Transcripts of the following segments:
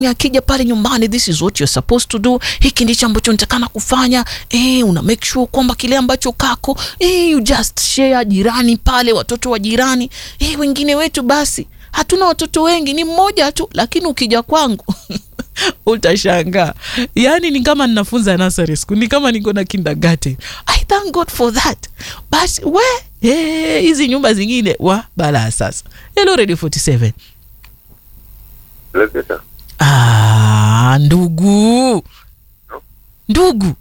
akija pale nyumbani, this is what you're supposed to do, hiki ndicho ambacho nitakana kufanya. Eh, una make sure kwamba kile ambacho kako eh, you just share jirani pale, watoto wa jirani eh, wengine wetu basi hatuna watoto wengi, ni mmoja tu, lakini ukija kwangu utashangaa. Yani ni kama ninafunza nursery school, ni kama niko na kindergarten. I thank God for that. Basi we eh, hizi nyumba zingine wa balaa sasa. Hello Radio 47. Lete sasa. Ah, ndugu ndugu,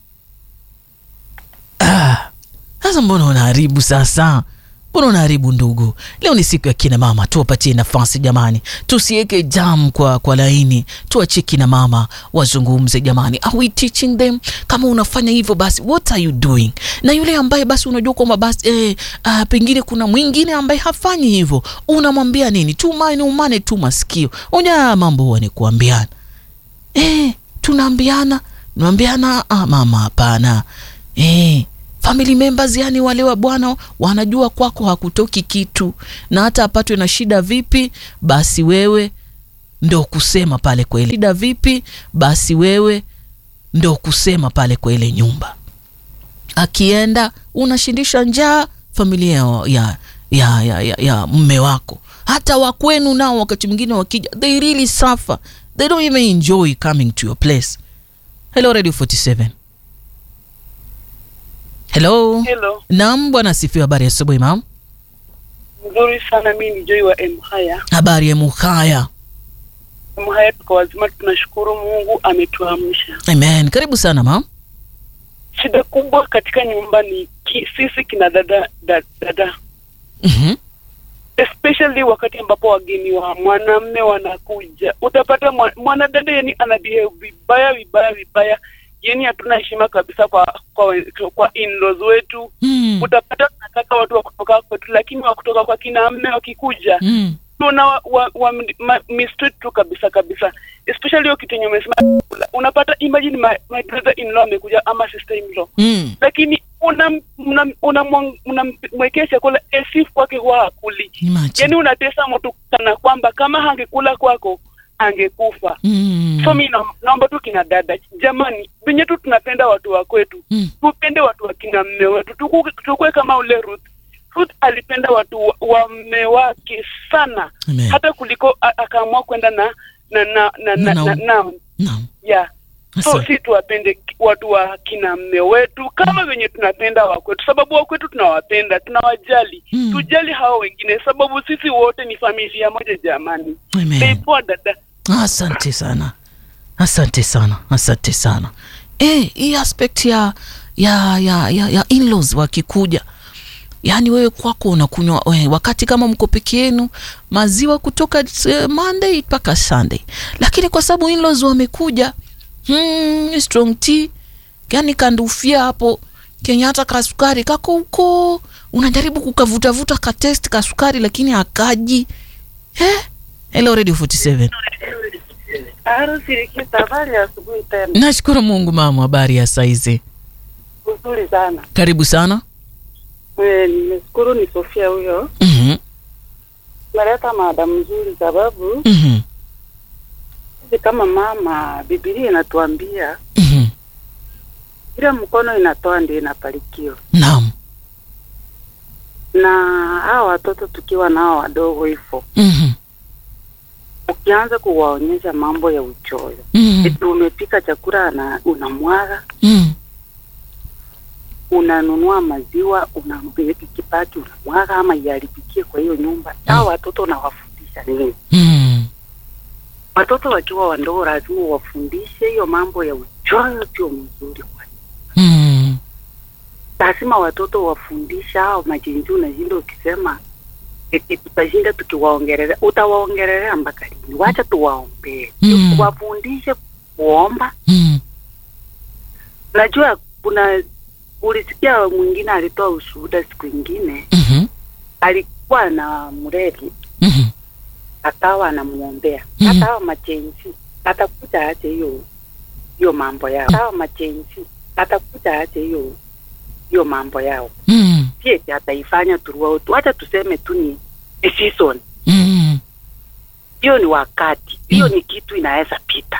ah, sasa mbona unaharibu sasa? Mbona unaharibu ndugu? Leo ni siku ya kina mama, tuwapatie nafasi jamani, tusiweke jam kwa, kwa laini, tuachie kina mama wazungumze jamani. Are we teaching them? Kama unafanya hivyo basi what are you doing? Na yule ambaye basi unajua kwamba basi eh, ah, pengine kuna mwingine ambaye hafanyi hivyo, unamwambia nini? Tumane umane tu masikio. Unya mambo huwa ni kuambiana eh, tunaambiana tunaambiana, ah, mama hapana eh, family members yani wale wa bwana wanajua kwako hakutoki kitu, na hata apatwe na shida vipi, basi wewe ndo kusema pale kwa ile shida vipi, basi wewe ndo kusema pale kwa ile nyumba. Akienda unashindisha njaa familia ya, ya, ya, ya, ya, ya mme wako, hata wakwenu nao wakati mwingine wakija, they really suffer, they don't even enjoy coming to your place. Hello Radio 47. Hello. Hello, Naam, bwana asifiwe. Habari ya asubuhi mam. mzuri sana. Mi ni Joy wa Mhaya. Habari ya Muhaya. Mhaya tuko wazima, tunashukuru Mungu ametuamsha. Amen. Karibu sana mam. Shida kubwa katika nyumba ni ki, sisi kina dada da, dada Mhm. especially wakati ambapo wageni wa mwanamme wanakuja, utapata mwa- mwanadada yani anabehave vibaya vibaya vibaya, yani hatuna heshima kabisa kwa kwa, we- kwa in-laws wetu. Mm. Utapata tunataka watu wa kutoka kwetu, lakini wa kutoka kwa kina mme wakikuja Mm. tuna wa, wa, wa, ma, mistreat tu kabisa kabisa, especially hiyo kitu yenye umesema. Unapata imagine my, my brother in law amekuja ama sister in law, Mm. lakini unamwekea una, una, una, unamwekea chakula esif kwake huwa hakuli. Imagine. Yani unatesa mtu kana kwamba kama hangekula kwako angekufa. Mm. So mi na- naomba tu kina dada, jamani, venye tu tunapenda watu wa kwetu Mm. tupende watu wa kina mme wetu, Tuku- tukue kama ule Ruth. Ruth alipenda watu wa, wa mme wake sana Amen. hata kuliko a- akaamua kwenda na na na na Na- na, na- na, na, Naam. yeah. So Asa- si tuwapende ki- watu wa kina mme wetu kama venye tunapenda wa kwetu, sababu wa kwetu tunawapenda, tunawajali Mm. tujali hao wengine, sababu sisi wote ni familia moja jamani. Amen. Poa dada. Asante sana, asante sana, asante sana. Eh, hii aspect ya ya ya ya, ya in-laws wakikuja, yaani wewe kwako unakunywa we, wakati kama mko peke yenu maziwa kutoka eh, Monday mpaka Sunday, lakini kwa sababu in-laws wamekuja, hmm, strong tea yani kandufia hapo Kenyatta kasukari kako huko, unajaribu kukavutavuta katest kasukari lakini akaji eh? Hello Radio 47. Arusirikisa, habari ya asubuhi tena. Nashukuru Mungu mama, habari ya saizi? Uzuri sana. Karibu sana. Eh, Nimeshukuru ni Sofia huyo. Mhm, Meleta mada mzuri sababu mhm, sisi kama mama, Biblia inatuambia mhm. ile mkono inatoa ndio inabarikiwa. Naam. Na hawa watoto tukiwa nao wadogo hivyo, Mhm, ukianza kuwaonyesha mambo ya uchoyo, mhm, eti umepika chakula na unamwaga, mhm. unanunua maziwa una kipaki unamwaga, ama iharibikie kwa hiyo nyumba. Hawa watoto unawafundisha nini? Mhm, Watoto wakiwa wadogo lazima wafundishe hiyo mambo ya uchoyo, sio mzuri kwa mhm. lazima watoto wafundisha hao majinji. Unashinda ukisema eti tutashinda tukiwaongelelea, utawaongelelea mpaka lini? Wacha tuwaombee, Mm. wafundishe kuomba. Mhm, Najua kuna ulisikia mwingine alitoa ushuhuda siku ingine, mhm, alikuwa na mreli mhm. akawa anamwombea Mhm. hata hao machenzi atakuja ache hiyo hiyo mambo yao, hata hao machenzi atakuja ache hiyo hiyo mambo yao Mhm, si eti ataifanya throughout. Wacha tuseme tu ni ni season. mhm. hiyo ni wakati hiyo Mm. ni kitu inaweza pita